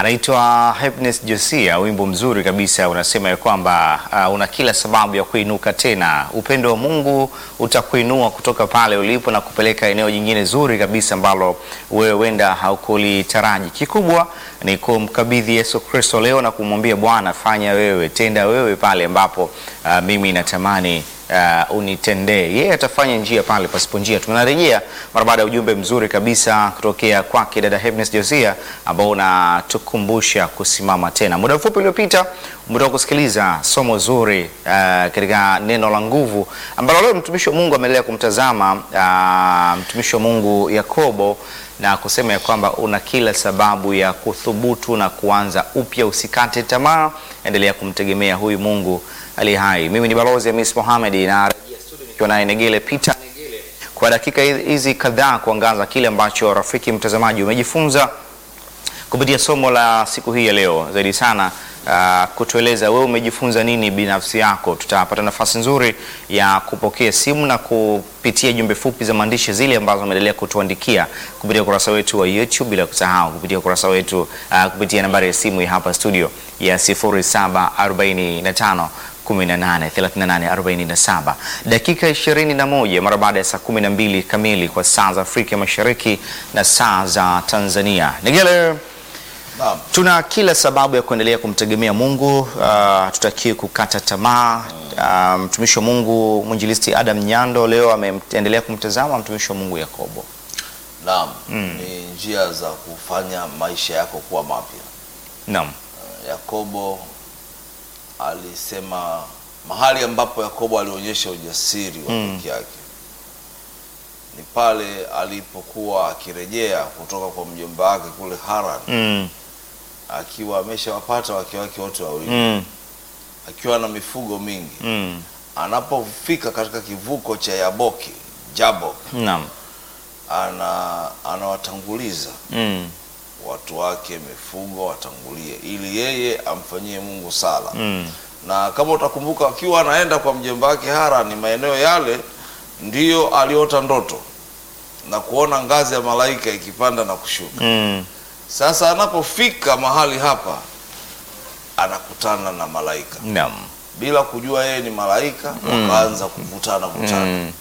anaitwa Happiness Josia, wimbo mzuri kabisa unasema ya kwamba uh, una kila sababu ya kuinuka tena. Upendo wa Mungu utakuinua kutoka pale ulipo na kupeleka eneo jingine zuri kabisa ambalo wewe wenda haukulitaraji. Kikubwa ni kumkabidhi Yesu Kristo leo na kumwambia Bwana, fanya wewe, tenda wewe pale ambapo uh, mimi natamani uh, unitendee. Yeye atafanya njia pale pasipo njia. Tunarejea mara baada ya ujumbe mzuri kabisa kutokea kwake dada Happiness Josia ambao unatukumbusha kusimama tena. Muda mfupi uliopita umetoka kusikiliza somo zuri uh, katika neno la nguvu ambalo leo mtumishi wa Mungu ameendelea kumtazama uh, mtumishi wa Mungu Yakobo na kusema ya kwamba una kila sababu ya kuthubutu na kuanza upya. Usikate tamaa, endelea kumtegemea huyu Mungu aliye hai. Mimi ni balozi Hamis Mohamed na rejea studio nikiwa naye Negele Peter Negele kwa dakika hizi kadhaa kuangaza kile ambacho rafiki mtazamaji umejifunza kupitia somo la siku hii ya leo, zaidi sana uh, kutueleza wewe umejifunza nini binafsi yako. Tutapata nafasi nzuri ya kupokea simu na kupitia jumbe fupi za maandishi zile ambazo umeendelea kutuandikia kupitia ukurasa wetu wa YouTube, bila kusahau kupitia ukurasa wetu uh, kupitia nambari ya simu ya hapa studio ya 0745 183847 dakika 21 mara baada ya saa 12 kamili kwa saa za Afrika Mashariki na saa za Tanzania. Negele, Naam. tuna kila sababu ya kuendelea kumtegemea Mungu. Uh, tutakiwe kukata tamaa. Uh, mtumishi wa Mungu mwinjilisti Adam Nyando leo ameendelea kumtazama mtumishi wa Mungu Yakobo. Naam, ni njia za kufanya maisha yako kuwa mapya. Naam. Uh, Yakobo alisema mahali ambapo Yakobo alionyesha ujasiri wa peke yake ni pale alipokuwa akirejea kutoka kwa mjomba wake kule Haran Mm. akiwa ameshawapata wake wake wote wawili Mm. akiwa na mifugo mingi. Mm. Anapofika katika kivuko cha Yaboki Jabok, Naam. ana anawatanguliza Mm. watu wake mifugo watangulie ili yeye amfanyie Mungu sala. Mm. Na kama utakumbuka, akiwa anaenda kwa mjomba wake Harani, maeneo yale ndiyo aliota ndoto na kuona ngazi ya malaika ikipanda na kushuka. Mm. Sasa anapofika mahali hapa, anakutana na malaika Naam. bila kujua yeye ni malaika, wakaanza kuvutana vutana Mm.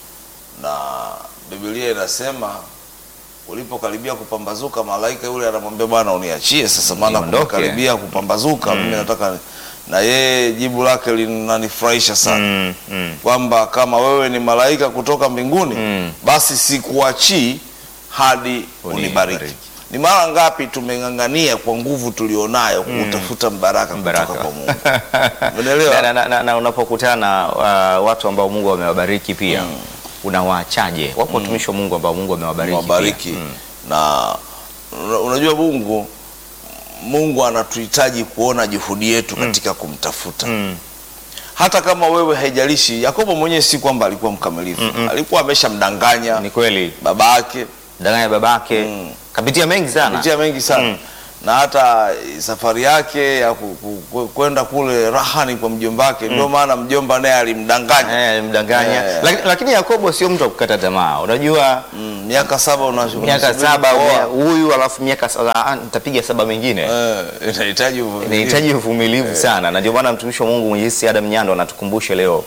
na Biblia inasema ulipokaribia kupambazuka, malaika yule anamwambia Bwana, uniachie sasa, maana Niondoke. kumekaribia kupambazuka, mimi nataka. Na yeye jibu lake linanifurahisha sana Mm. Mm. kwamba kama wewe ni malaika kutoka mbinguni Mm. basi sikuachii hadi unibariki. Unibariki. Ni mara ngapi tumeng'ang'ania kwa nguvu tulionayo kutafuta mbaraka, Baraka. kutoka kwa Mungu. Umeelewa? na, na, na, na unapokutana na uh, watu ambao Mungu amewabariki pia unawaachaje? Wapo watumishi wa Mungu ambao Mungu amewabariki wabariki pia. Mm. na una- unajua Mungu Mungu anatuhitaji kuona juhudi yetu katika kumtafuta Mm. hata kama wewe haijalishi. Yakobo mwenyewe si kwamba alikuwa mkamilifu, alikuwa ameshamdanganya Ni kweli baba yake danganya babake Mm. kapitia mengi sana kupitia mengi sana Mm. na hata safari yake ya ku- ku- ku- kwenda kule rahani kwa mjomba wake, ndio maana mjomba naye alimdanganya Eh, alimdanganya Eh. Laki- lakini Yakobo sio mtu wa kukata tamaa. Unajua Mm, miaka saba una- miaka unasubiri saba kuoa. umea- huyu alafu miaka saba ah, nitapiga saba mengine Eh, inahitaji uvumilivu. inahitaji uvumilivu sana, na ndio maana mtumishi wa Mungu Mwenyezi Adam Nyando anatukumbusha leo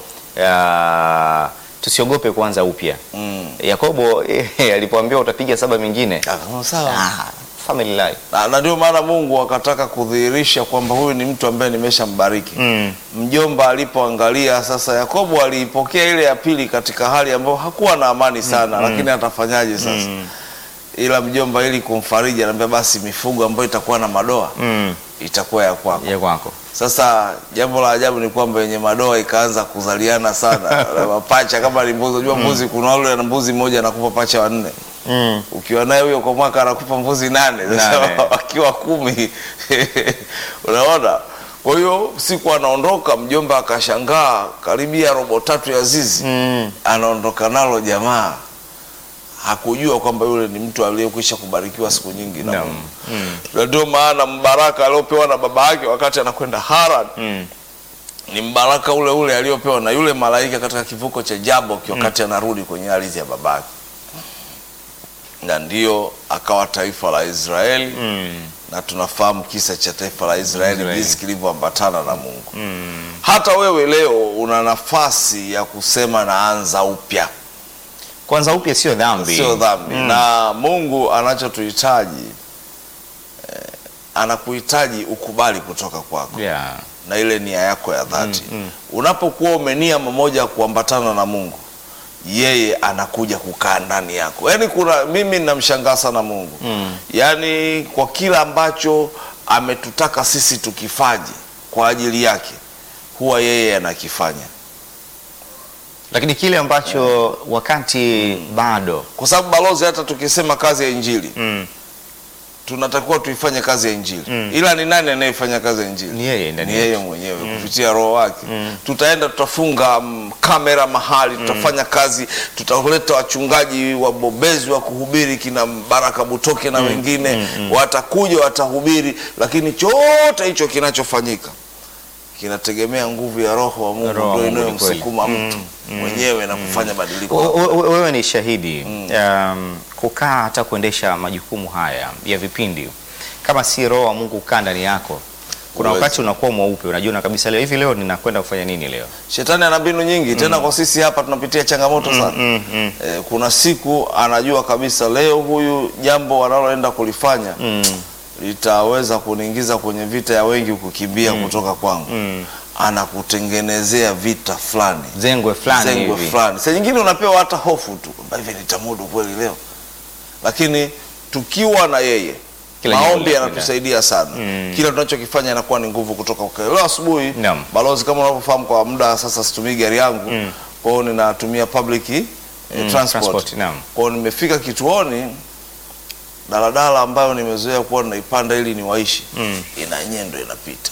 ah, tusiogope kuanza upya. Mm. Yakobo eh, alipoambiwa utapiga saba mengine Akasema, sawa ah, family life na, na ndio maana Mungu akataka kudhihirisha kwamba huyu ni mtu ambaye nimeshambariki. mm. Mjomba alipoangalia sasa, Yakobo aliipokea ile ya pili katika hali ambayo hakuwa na amani sana, lakini atafanyaje sasa? Ila mjomba ili kumfariji anambia basi mifugo ambayo itakuwa na madoa Mm. itakuwa ya kwako. ya kwako Sasa jambo la ajabu ni kwamba yenye madoa ikaanza kuzaliana sana na mapacha kama ni mbuzi. Unajua mbuzi, kuna wale na mbuzi mmoja anakupa pacha wanne mm. ukiwa naye huyo kwa mwaka anakupa mbuzi nane. Sasa Nane. wakiwa kumi unaona. Kwa hiyo siku anaondoka, mjomba akashangaa, karibia robo tatu ya zizi Mm. anaondoka nalo jamaa. Hakujua kwamba yule ni mtu aliyekwisha kubarikiwa siku nyingi na Naam. Mungu. Mm. Na ndio maana mbaraka aliopewa na baba yake wakati anakwenda Haran Mm. ni mbaraka ule ule aliopewa na yule malaika katika kivuko cha Jabok wakati anarudi kwenye ardhi ya babake. na ndio akawa taifa la Israeli Mm. na tunafahamu kisa cha taifa la Israeli Israeli. jinsi kilivyoambatana na Mungu. Hata wewe leo una nafasi ya kusema naanza upya, Kwanza upya sio dhambi. sio dhambi. Na Mungu anachotuhitaji eh, anakuhitaji ukubali kutoka kwako Yeah. na ile nia yako ya dhati. Unapokuwa umenia mamoja ya kuambatana na Mungu, yeye anakuja kukaa ndani yako. Yaani kuna mimi namshangaa sana Mungu Mm. yaani kwa kila ambacho ametutaka sisi tukifanye kwa ajili yake, huwa yeye anakifanya, Lakini kile ambacho wakati bado kwa sababu balozi, hata tukisema kazi ya Injili mm. tunatakiwa tuifanye kazi ya Injili, ila ni nani anayefanya kazi ya Injili? ni yeye ndani ni yetu. yeye mwenyewe kupitia roho wake. Tutaenda tutafunga mm, kamera mahali, tutafanya kazi, tutaleta wachungaji wabobezi wa kuhubiri kina Baraka Butoke na wengine watakuja watahubiri, lakini chote hicho kinachofanyika kinategemea nguvu ya roho wa Mungu Roho wa ndio Mungu, ni inayomsukuma kweli. mtu mwenyewe na kufanya badiliko. O- o- o- Wewe ni shahidi um, kukaa hata kuendesha majukumu haya ya vipindi, kama si roho wa Mungu kukaa ndani yako, kuna Huwezi. wakati unakuwa mweupe, unajiona kabisa leo hivi, leo ninakwenda kufanya nini leo? Shetani ana mbinu nyingi tena, kwa sisi hapa tunapitia changamoto sana. Mm, mm, Eh, kuna siku anajua kabisa leo huyu jambo wanaloenda kulifanya mm, litaweza kuniingiza kwenye vita ya wengi kukimbia kutoka kwangu. mm. Anakutengenezea vita fulani, Zengwe fulani zengwe hivi. fulani. Saa nyingine unapewa hata hofu tu kwamba hivi nitamudu kweli leo, lakini tukiwa na yeye Kila jambo maombi linakwenda. yanatusaidia sana. Mm. Kila tunachokifanya inakuwa ni nguvu kutoka kwake. Leo asubuhi Naam. balozi, kama unavyofahamu, kwa muda sasa situmii gari yangu Mm. kwa hiyo ninatumia public eh, Mm, transport. transport, naam. Kwa hiyo nimefika kituoni, daladala ambayo nimezoea kuwa naipanda ili niwaishi Mm. ina nyendo inapita.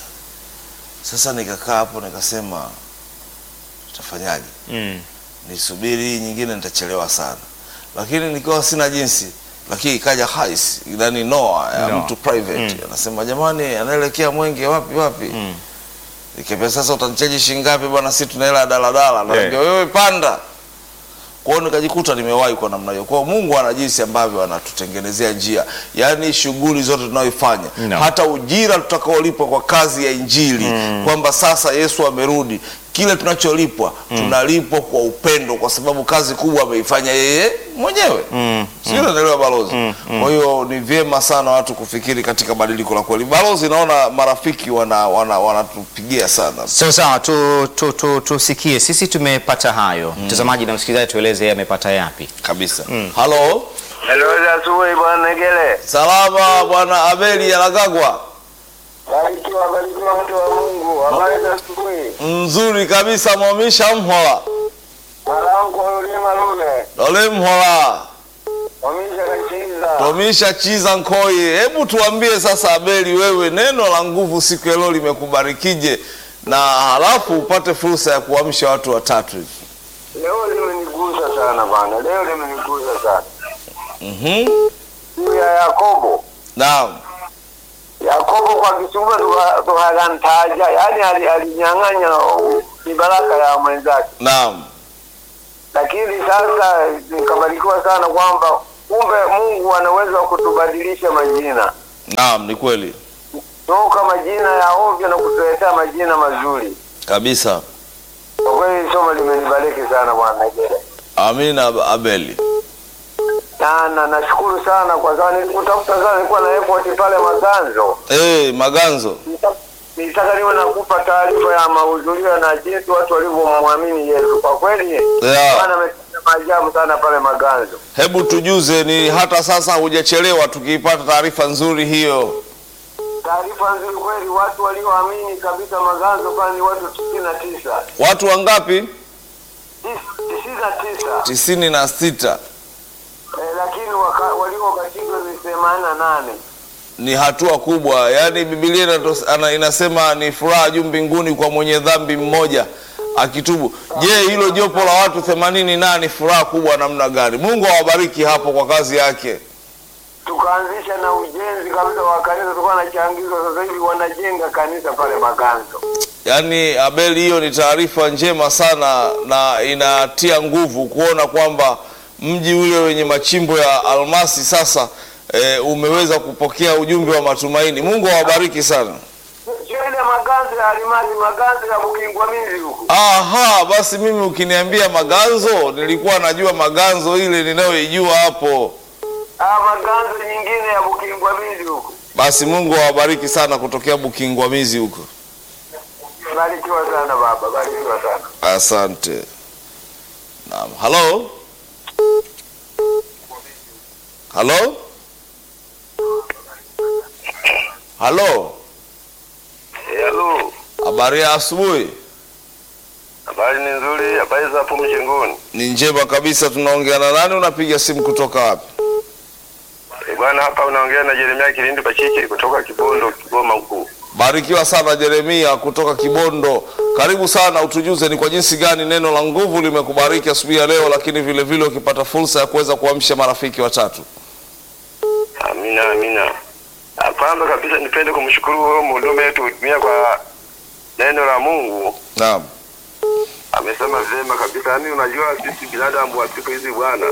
Sasa nikakaa hapo nikasema tutafanyaje? Mm. Nisubiri hii nyingine nitachelewa sana, lakini nikiwa sina jinsi, lakini ikaja hais yani noa ya Noah. mtu private anasema, jamani, anaelekea Mwenge wapi wapi Mm. Nikamwambia sasa utanichaji shilingi ngapi bwana, si tuna hela ya daladala. Yeah. Naambia wewe panda. Kwa hiyo nikajikuta nimewahi kwa namna hiyo. Kwa hiyo Mungu ana jinsi ambavyo anatutengenezea njia, yaani shughuli zote tunayoifanya No. hata ujira tutakaolipwa kwa kazi ya Injili kwamba sasa Yesu amerudi, kile tunacholipwa tunalipwa kwa upendo, kwa sababu kazi kubwa ameifanya yeye mwenyewe Mm. sio unaelewa balozi. Kwa hiyo ni vyema sana watu kufikiri katika badiliko la kweli. Balozi, naona marafiki wana wana wanatupigia sana. Sawa sawa, tu, tu, tu, tusikie sisi tumepata hayo. Mtazamaji na msikilizaji, tueleze yeye amepata yapi. kabisa. Halo, Hello, za asubuhi bwana Negele. salama bwana Abeli Alagagwa. Barikiwa, barikiwa mtu wa Mungu. Habari za asubuhi. Nzuri kabisa, mwamisha mhola Mwanangu ulima lule. dole mhola Wamisha kachiza. tomisha chiza nkoi. Hebu tuambie sasa, Abeli, wewe neno la nguvu siku ya leo limekubarikije, na halafu upate fursa ya kuamsha watu watatu hivi. Leo limenigusa sana bwana. Leo limenigusa sana. Mhm. Juu ya Yakobo. Naam. Yakobo kwa kisumba tuhagantaja. Yaani ali- alinyang'anya ni baraka ya mwenzake. Naam. Lakini sasa nikabarikiwa sana kwamba kumbe Mungu ana uwezo wa kutubadilisha majina. Naam, ni kweli toka majina ya ovyo na kutuletea majina mazuri. kabisa. Kwa kweli somo limenibariki sana bwana Negere. Amina Abeli. Na na nashukuru sana kwa sababu nilikutafuta sana, nilikuwa na airport pale Maganzo. Eh, Maganzo. Nita- Nilitaka niwe nakupa taarifa ya mahudhurio na jinsi watu walivyomwamini Yesu. Kwa kweli Yeah. Bwana ametenda maajabu sana pale Maganzo. Hebu tujuze, ni hata sasa hujachelewa, tukiipata taarifa nzuri hiyo. Taarifa nzuri kweli, watu walioamini kabisa Maganzo pale ni watu tisini na tisa Watu wangapi? tisini na tisa tisini na sita. eh, lakini waka- waliobatizwa ni themanini na nane. Ni hatua kubwa, yaani Biblia inatos- ana- inasema ni furaha juu mbinguni kwa mwenye dhambi mmoja akitubu. Je, hilo jopo la watu themanini na ni furaha kubwa namna gani? Mungu awabariki hapo kwa kazi yake. tukaanzisha na ujenzi kabisa wa kanisa, tulikuwa na changizo. Sasa hivi wanajenga kanisa pale Maganzo. Yaani Abeli, hiyo ni taarifa njema sana na inatia nguvu kuona kwamba mji ule wenye machimbo ya almasi sasa e, umeweza kupokea ujumbe wa matumaini. Mungu awabariki sana. Sio ile maganzo ya alimasi, maganzo ya Bukingwa Mizi huko. Aha, basi mimi ukiniambia maganzo, nilikuwa najua maganzo ile ninayoijua hapo. Ah, maganzo nyingine ya Bukingwa Mizi huko. Basi Mungu awabariki sana kutokea Bukingwamizi huko. Barikiwa sana baba, barikiwa sana. Asante. Naam. Halo? Halo? Halo? Halo. Habari ya asubuhi? Habari ni nzuri, habari za hapo mjengoni. Ni njema kabisa. Tunaongea na nani? Unapiga simu kutoka wapi? Eh, bwana hapa unaongea na Jeremia Kilindi Pachichi kutoka Kibondo, Kigoma huku. Barikiwa sana Jeremia kutoka Kibondo. Karibu sana, utujuze ni kwa jinsi gani neno la nguvu limekubariki asubuhi ya leo, lakini vile vile ukipata fursa ya kuweza kuamsha marafiki watatu. Amina, amina. Ah, Kwanza kabisa nipende kumshukuru huyo mhudumu wetu kutumia kwa neno la Mungu. Naam. Amesema vyema kabisa. Yaani unajua sisi binadamu wa siku hizi bwana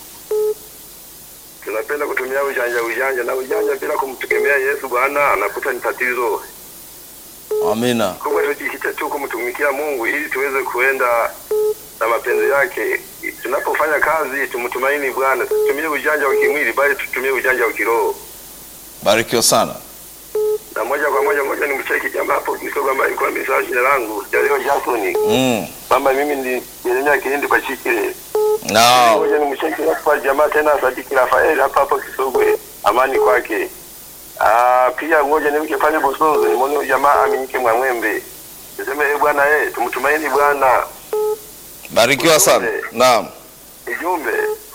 tunapenda kutumia ujanja ujanja na ujanja bila kumtegemea Yesu bwana anakuta ni tatizo. Amina. Kumbe tujikite tu kumtumikia Mungu ili tuweze kuenda na mapenzi yake. Tunapofanya kazi tumtumaini Bwana, tutumie ujanja wa kimwili bali tutumie ujanja wa kiroho. Barikiwa sana. Na moja kwa moja moja ni mcheki jamaa hapo Kisogo ambaye alikuwa amesahau jina langu, Jalio Jackson. Mm. Kwamba mimi ni Jeremia Kilindi kwa Chikile. Naam. Moja ni mcheki hapa jamaa tena Sadiki Rafael hapa hapo Kisogwe. Amani kwake. Ah, pia ngoja nimke pale Bosonzo, nimuone huyu jamaa aminike Mwamwembe. Niseme eh bwana eh tumtumaini Bwana. Barikiwa sana. Naam. Ujumbe.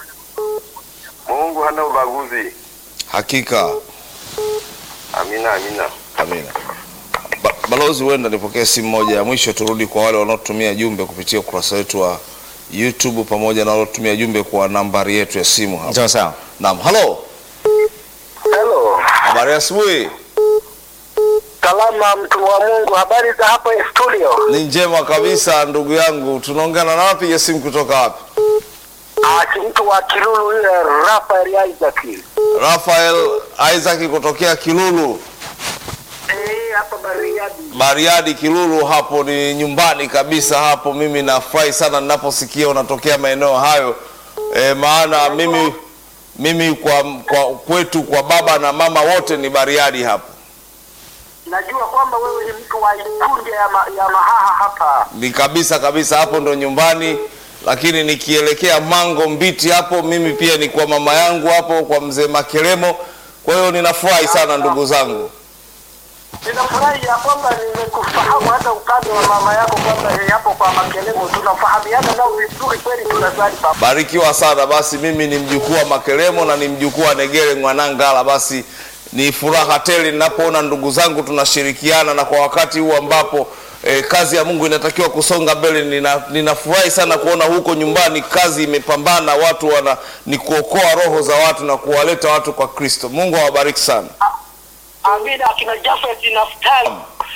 Mungu hana ubaguzi. Hakika. Amina, amina. Amina. Ba balozi, huenda nipokee simu moja ya mwisho, turudi kwa wale wanaotumia jumbe kupitia ukurasa wetu wa YouTube pamoja na wanaotumia jumbe kwa nambari yetu ya simu hapa. Sawa sawa. Naam. Halo. Hello. Habari ya asubuhi. Salama mtu wa Mungu, habari za hapo studio? Ni njema kabisa ndugu yangu. Tunaongea na nani? Piga simu kutoka wapi? Ah, mtu wa Kilulu yule Rafael Isaac. Rafael Isaac kutokea Kilulu. Eh, hapa Bariadi. Bariadi Kilulu, hapo ni nyumbani kabisa hapo. Mimi nafurahi sana ninaposikia unatokea maeneo hayo e, maana mimi mimi kwa, kwa kwetu kwa baba na mama wote ni Bariadi hapo. Najua kwamba wewe ni mtu wa Ikunde ya, ma, ya Mahaha hapa. Ni kabisa kabisa hapo ndo nyumbani, lakini nikielekea Mango Mbiti hapo mimi pia ni kwa mama yangu hapo kwa mzee Makelemo. Kwa hiyo ninafurahi sana ndugu zangu. Ninafurahi ya kwamba nimekufahamu hata upande wa mama yako kwamba ni hapo kwa Makelemo tunafahamiana nao vizuri kweli, tunasali pamoja. Barikiwa sana. Basi mimi ni mjukuu wa Makelemo na ni mjukuu wa Negere Mwanangala. Basi ni furaha tele ninapoona ndugu zangu tunashirikiana, na kwa wakati huu ambapo eh, kazi ya Mungu inatakiwa kusonga mbele, nina, ninafurahi sana kuona huko nyumbani kazi imepambana, watu wana ni kuokoa roho za watu na kuwaleta watu kwa Kristo. Mungu awabariki sana. Amina, akina Jafet Naftali.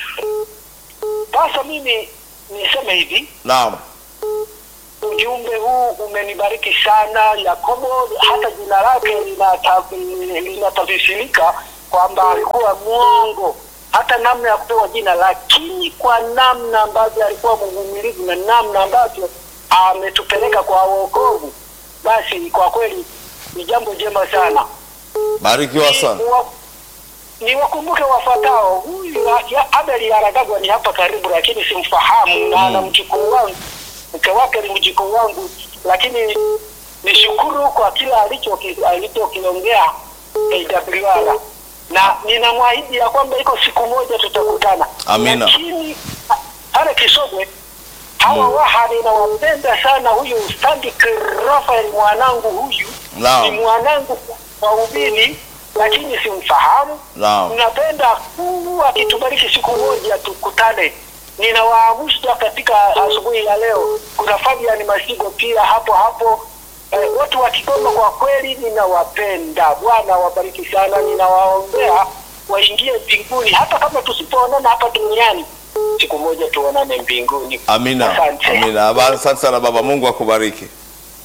Sasa mimi niseme hivi, Naam, ujumbe huu umenibariki sana. Yakobo hata jina lake linata- linatafsirika kwamba alikuwa mwongo, hata namna ya kupewa jina, lakini kwa namna ambavyo alikuwa mvumilivu na namna ambavyo ametupeleka kwa wokovu, basi kwa kweli ni jambo jema sana. barikiwa sana. Ni wa- ni wakumbuke wafuatao. Huyu ya- Abel Aragagwa ni hapa karibu, lakini simfahamu na ana mjukuu wangu, mke wake ni mjukuu wangu, lakini nishukuru kwa kila alichoki- alichokiongea AWR na ninamwahidi ya kwamba iko siku moja tutakutana. Amina. Lakini ha- pale Kisogwe hawa waha ninawapenda sana. Huyu Stadik Rafael mwanangu huyu Naam. ni mwanangu wa ubini, lakini simfahamu. Naam. Napenda Mungu akitubariki siku moja tukutane. Ninawaamusha katika asubuhi ya leo. Kuna Fabian Masigo pia hapo hapo. Eh, watu wa Kigoma kwa kweli ninawapenda. Bwana wabariki sana. Ninawaombea waingie mbinguni, hata kama tusipoonana hapa duniani, siku moja tuonane mbinguni. Amina, Asante. amina. Habari, asante sana baba. Mungu akubariki.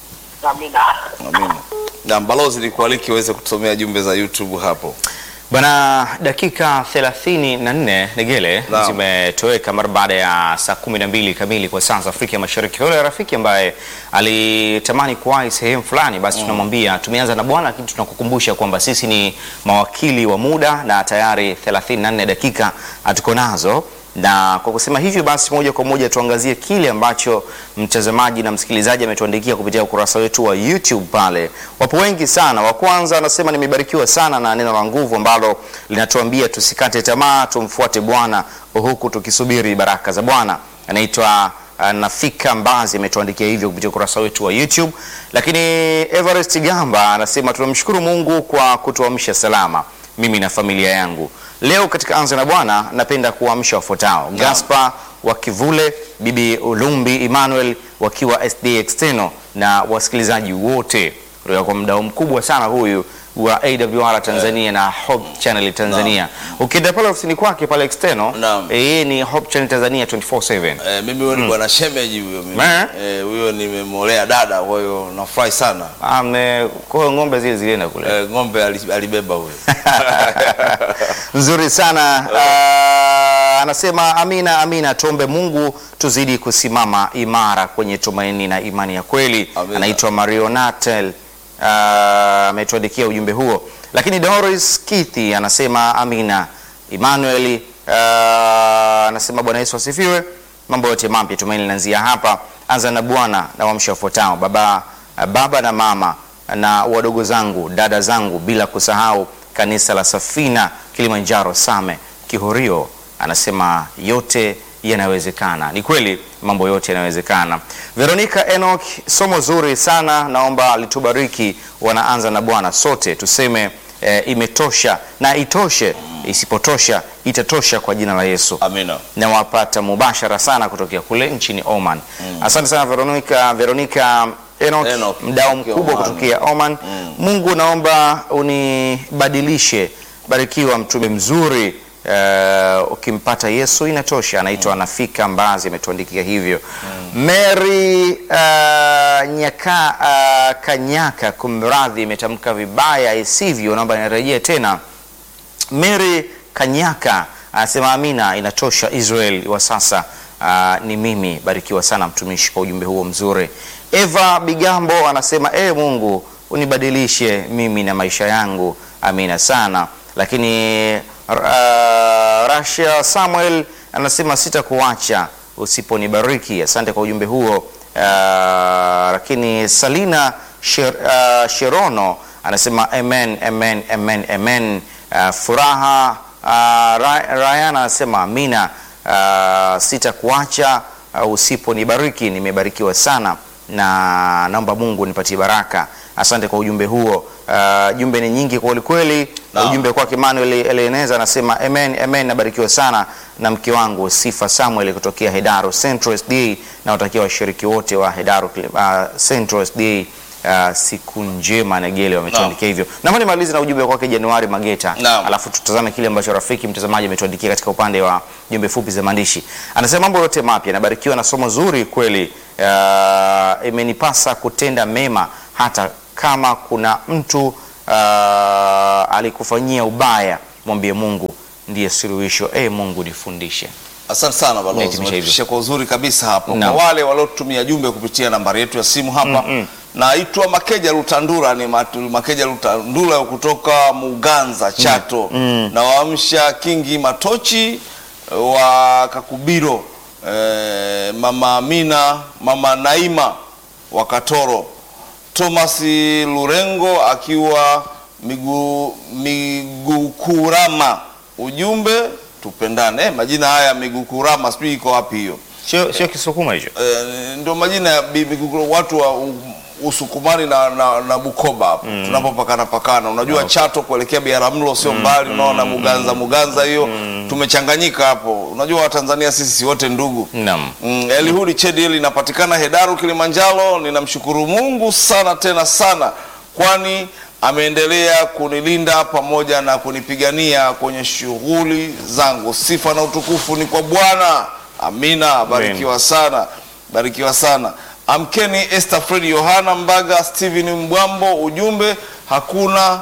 Amina. Amina. Na balozi nikualiki uweze kutusomea jumbe za YouTube hapo. Bwana, dakika 34 Negele Naam. zimetoweka mara baada ya saa 12 kamili kwa saa za Afrika Mashariki. Yule rafiki ambaye alitamani kuwahi sehemu fulani, basi tunamwambia tumeanza na Bwana, lakini tunakukumbusha kwamba sisi ni mawakili wa muda na tayari 34 dakika hatuko nazo na kwa kusema hivyo basi, moja kwa moja tuangazie kile ambacho mtazamaji na msikilizaji ametuandikia kupitia ukurasa wetu wa YouTube. Pale wapo wengi sana. Wa kwanza anasema nimebarikiwa sana na neno la nguvu ambalo linatuambia tusikate tamaa, tumfuate Bwana huku tukisubiri baraka za Bwana. Anaitwa uh, Nafika Mbazi ametuandikia hivyo kupitia ukurasa wetu wa YouTube. Lakini Everest Gamba anasema tunamshukuru Mungu kwa kutuamsha salama mimi na familia yangu. Leo katika Anza na Bwana napenda kuamsha wafuatao: Gaspar wa Kivule, Bibi Ulumbi Emmanuel wakiwa SD External na wasikilizaji wote kutoka kwa mdau mkubwa sana huyu wa AWR Tanzania na Hope Channel Tanzania. Ukienda pale ofisini kwake pale External, Naam. eh, yeye ni Hope Channel Tanzania 24/7. Eh, mimi huyo ni bwana shemeji huyo mimi. Eh? Eh, huyo nimemolea dada, kwa hiyo nafurahi sana. Ame kwa hiyo ng'ombe zile zilienda kule. Eh, ng'ombe ali- alibeba huyo. Nzuri sana Ah, anasema amina amina, tuombe Mungu tuzidi kusimama imara kwenye tumaini na imani ya kweli. Amina. Anaitwa Marionatel ah, ametuandikia ujumbe huo, lakini Doris Kithi anasema amina. Emmanuel ah, anasema Bwana Yesu asifiwe. Mambo yote mapya tumaini linaanzia hapa. Anza na Bwana na wamsha wafuatao baba, baba na mama na wadogo zangu dada zangu, bila kusahau kanisa la Safina Kilimanjaro Same Kihorio. Anasema yote yanawezekana. Ni kweli mambo yote yanawezekana. Veronica Enoch, somo zuri sana, naomba litubariki. Wanaanza na Bwana, sote tuseme eh, imetosha na itoshe, isipotosha itatosha kwa jina la Yesu Amina. na wapata mubashara sana kutokea kule nchini Oman. Asante sana Veronica, Veronica Enoch, Enoch, mdau kutokea mkubwa Oman. kutokea Oman. Mungu naomba unibadilishe, barikiwa mtume mzuri. Uh, ukimpata Yesu inatosha. Anaitwa Nafika Mbazi ametuandikia hivyo. Mary uh, nyaka uh, Kanyaka, kumradhi, imetamka vibaya isivyo, naomba nirejee tena. Mary Kanyaka anasema amina, inatosha. Israel wa sasa ah, ni mimi. Barikiwa sana mtumishi kwa ujumbe huo mzuri. Eva Bigambo anasema e Mungu unibadilishe mimi na maisha yangu, amina sana. Lakini uh, Rasha Samuel anasema sitakuacha usiponibariki. Asante kwa ujumbe huo. Ah, lakini Salina Sher, ah, Sherono anasema amen, amen, amen, amen. Ah, furaha ah, Ra- Ryan anasema amina. Ah, sitakuacha uh, usiponibariki. Nimebarikiwa sana na naomba Mungu nipatie baraka. Asante kwa ujumbe huo. Uh, jumbe ni nyingi kweli kweli. Naam. Ujumbe kwake Emmanuel Eleneza anasema amen, amen, nabarikiwa sana na mke wangu Sifa Samuel kutokea Hedaro Central SDA na watakia washiriki wote wa Hedaro uh, Central SDA uh, siku njema Negele wametuandikia hivyo. Naomba nimalize na ujumbe kwake Januari Mageta, Naam. alafu tutazame kile ambacho rafiki mtazamaji ametuandikia katika upande wa jumbe fupi za maandishi. Anasema mambo yote mapya, nabarikiwa na somo zuri kweli. Uh, imenipasa kutenda mema hata kama kuna mtu uh, alikufanyia ubaya, mwambie Mungu ndiye suluhisho. E Mungu nifundishe. Asante sana balozi, Umehitimisha hivyo. umetupisha kwa uzuri kabisa hapo. Naam. Kwa wale waliotumia jumbe kupitia nambari yetu ya simu hapa, naitwa Makeja Lutandura, ni Matu- Makeja Lutandura kutoka Muganza Chato, na waamsha Kingi Matochi wa Kakubiro, eh, mama Amina, mama Naima wa Katoro, Thomas Lurengo akiwa migu, Migukurama. Ujumbe tupendane. Eh, majina haya Migukurama sijui iko wapi hiyo. Sio sio Kisukuma hicho. Eh, ndio majina ya bi- Migukuru- watu wa u- Usukumani na, na, na Bukoba hapo tunapopakana pakana, unajua Chato kuelekea Biharamulo sio mbali, unaona Muganza Muganza hiyo tumechanganyika hapo. Unajua Watanzania sisi si wote ndugu. Naam. Mm, Elihudi Chedi linapatikana Hedaru Kilimanjaro. Ninamshukuru Mungu sana tena sana, kwani ameendelea kunilinda pamoja na kunipigania kwenye shughuli zangu. Sifa na utukufu ni kwa Bwana. Amina, barikiwa sana, barikiwa sana. Amkeni Esther Fred Yohana Mbaga, Steven Mbwambo. Ujumbe hakuna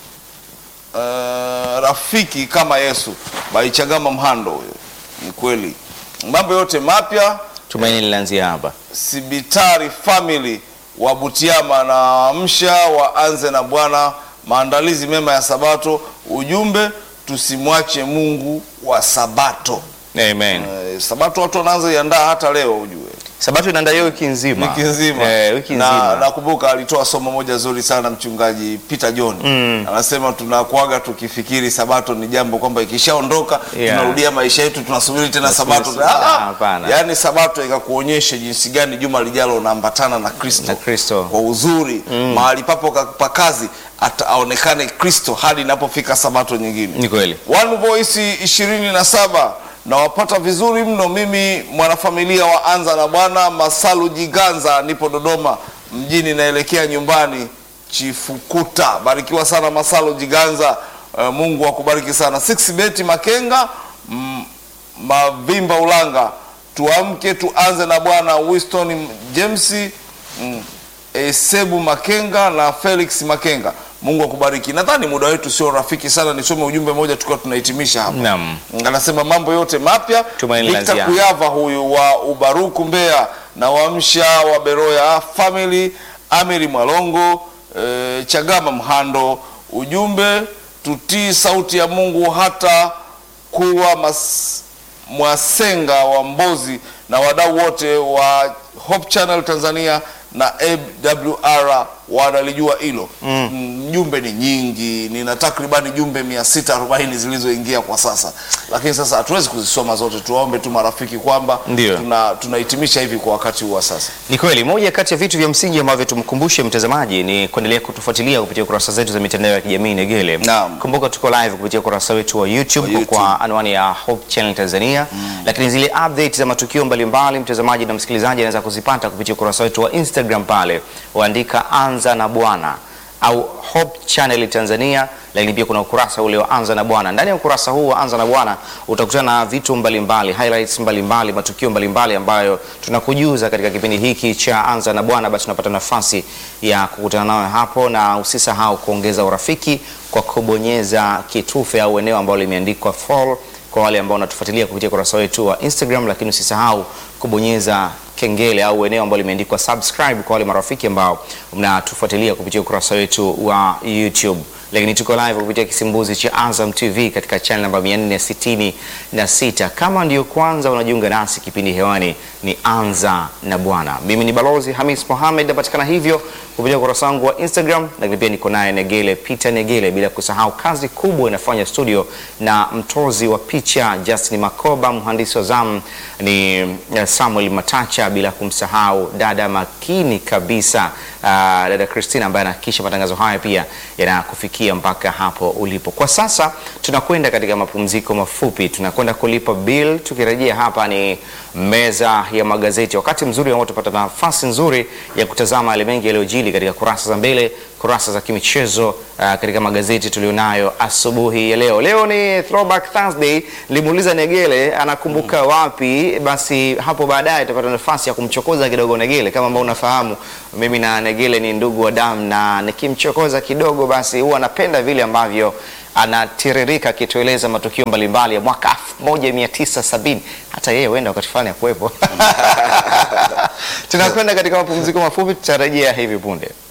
uh, rafiki kama Yesu. Baichagama Mhando huyo. Ni kweli. Mambo yote mapya Tumaini linaanzia hapa. Sibitari family wa Butiama na amsha waanze na Bwana, maandalizi mema ya Sabato. Ujumbe tusimwache Mungu wa Sabato. Amen. Eh, Sabato watu wanaanza iandaa hata leo ujue Sabato inaandaliwa wiki nzima. wiki nzima Eh, wiki na nzima. nakumbuka alitoa somo moja zuri sana mchungaji Peter John anasema tunakuaga tukifikiri sabato ni jambo kwamba ikishaondoka Yeah. tunarudia maisha yetu tunasubiri tena Tunasubiri sabato tena. Ah, ah. Hapana. yaani sabato ikakuonyesha jinsi gani juma lijalo unaambatana na Kristo Na Kristo. kwa uzuri mahali papo ka- pa kazi ata- aonekane Kristo hadi inapofika sabato nyingine Ni kweli. One Voice ishirini na saba nawapata vizuri mno. Mimi mwanafamilia wa Anza na Bwana Masalu Jiganza, nipo Dodoma mjini, naelekea nyumbani Chifukuta. Barikiwa sana Masalu Jiganza, uh, Mungu akubariki sana. Six Beti Makenga mm, Mavimba Ulanga, tuamke tuanze na Bwana. Winston James mm, Esebu Makenga na Felix Makenga, Mungu akubariki. Nadhani muda wetu sio rafiki sana, nisome ujumbe mmoja tukiwa tunahitimisha hapa. Naam. Anasema mambo yote mapya. Tumaini Victor Lazia. Kuyava huyu wa Ubaruku Mbeya na Wamsha wa Beroya Family, Amiri Mwalongo, e, Chagama Mhando, ujumbe tutii sauti ya Mungu hata kuwa mas, Mwasenga wa Mbozi na wadau wote wa Hope Channel Tanzania na AWR wanalijua hilo. Mm, Jumbe ni nyingi, nina takribani jumbe 640 zilizoingia kwa sasa, lakini sasa hatuwezi kuzisoma zote. Tuwaombe tu marafiki kwamba Ndio. tuna tunahitimisha hivi kwa wakati huu wa sasa. Ni kweli, moja kati ya vitu vya msingi ambavyo tumkumbushe mtazamaji ni kuendelea kutufuatilia kupitia kurasa zetu za mitandao ya kijamii Negele. Naam. Kumbuka tuko live kupitia ukurasa wetu wa YouTube, Wa YouTube. kwa anwani ya Hope Channel Tanzania, lakini zile update za matukio mbalimbali mtazamaji na msikilizaji anaweza kuzipata kupitia ukurasa wetu wa Instagram pale, waandika anza na Bwana au Hope Channel Tanzania, lakini pia kuna ukurasa ule wa Anza na Bwana. Ndani ya ukurasa huu wa Anza na Bwana utakutana na vitu mbalimbali, highlights mbalimbali, matukio mbalimbali ambayo tunakujuza katika kipindi hiki cha Anza na Bwana. Basi unapata nafasi ya kukutana nawe hapo, na usisahau kuongeza urafiki kwa kubonyeza kitufe au eneo ambalo limeandikwa follow kwa wale ambao wanatufuatilia kupitia ukurasa wetu wa Instagram, lakini usisahau kubonyeza kengele au eneo ambalo limeandikwa subscribe kwa wale marafiki ambao mnatufuatilia kupitia ukurasa wetu wa YouTube. Lakini tuko live kupitia kisimbuzi cha Azam TV katika channel namba 466. Kama ndio kwanza unajiunga nasi, kipindi hewani ni Anza na Bwana. Mimi ni Balozi Hamis Mohamed, napatikana hivyo kupitia ukurasa wangu wa Instagram, lakini pia niko naye Negele Peter Negele, bila kusahau kazi kubwa inafanya studio na mtozi wa picha Justin Makoba, mhandisi wa zamu ni eh, Samuel Matacha, bila kumsahau dada makini kabisa ah, dada Christina ambaye anahakikisha matangazo haya pia yanakufikia mpaka hapo ulipo. Kwa sasa tunakwenda katika mapumziko mafupi, tunakwenda kulipa bill. Tukirejea hapa ni meza ya magazeti, wakati mzuri ambao tupata nafasi nzuri ya kutazama yale mengi yaliyojili katika kurasa za mbele, kurasa za kimichezo ah, katika magazeti tulionayo asubuhi ya leo. Leo ni Throwback Thursday. Nilimuuliza Negele anakumbuka wapi, basi hapo baadaye tutapata nafasi ya kumchokoza kidogo Negele. Kama ambao unafahamu, mimi na Negele ni ndugu wa damu, na nikimchokoza kidogo, basi huwa anapenda vile ambavyo anatiririka akitueleza matukio mbalimbali ya mwaka 1970 hata yeye huenda wakati fulani akuwepo. Tunakwenda katika mapumziko mafupi, tutarejea hivi punde.